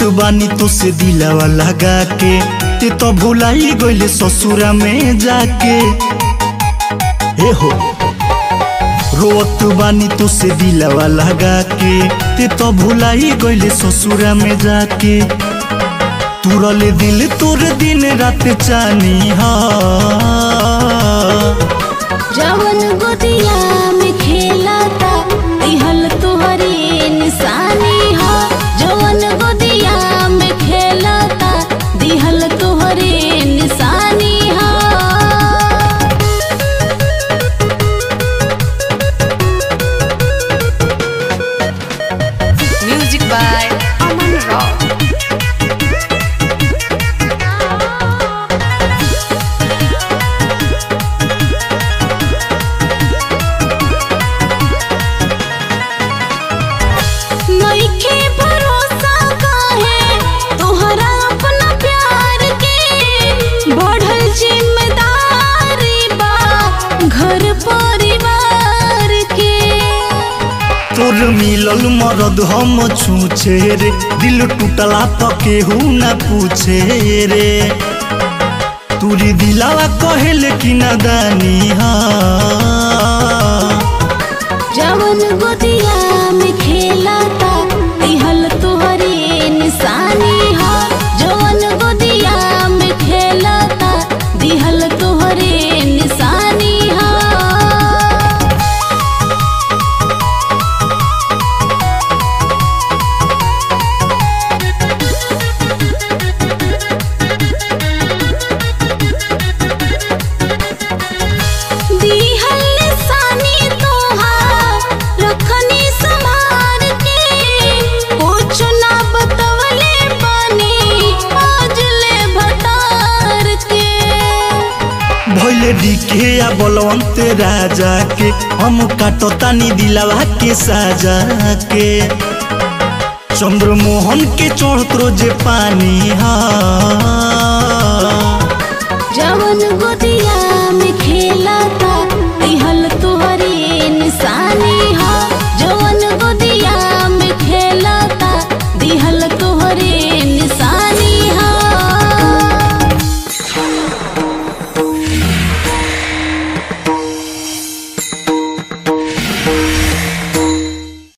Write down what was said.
बानी तो से दिलावा लगा के ते तो भुलाई गइले ससुरा में जाके ए हो रोत बानी तो से दिलावा लगा के ते तो भुलाई गइले ससुरा में जाके तुरले दिल तोर दिन रात चानी हा जवन गोदिया में खेलाता दिहल तोहरे निशानी हो जवन गोदिया में खेलाता दिहल तोहरे निशानी हो Music by Aman Rock. नइखे भरोसा काहे तोहरा अपना प्यार के बढ़ल जिम्मेदारी बा घर परिवार के तोर मिलल मरद हम छूछे रे दिल टूटला तो केहू ना पूछे रे तुरी दिलावा कहेले कि नादानी हा जवन गोदिया में खेलाता दिहल तोहरे निशानी हो जवन गोदिया में खेलाता दिहल तोहरे निशानी हो दिहल निशानी तोहार रखनी संभार के कुछ ना बतवले बानी आज ले भतार के भैले डिके या बलवंत राजा के हम काटतानी दिलावा के साजा के चंद्रमोहन के चढ़त रोजे पानी हा जवन गोदिया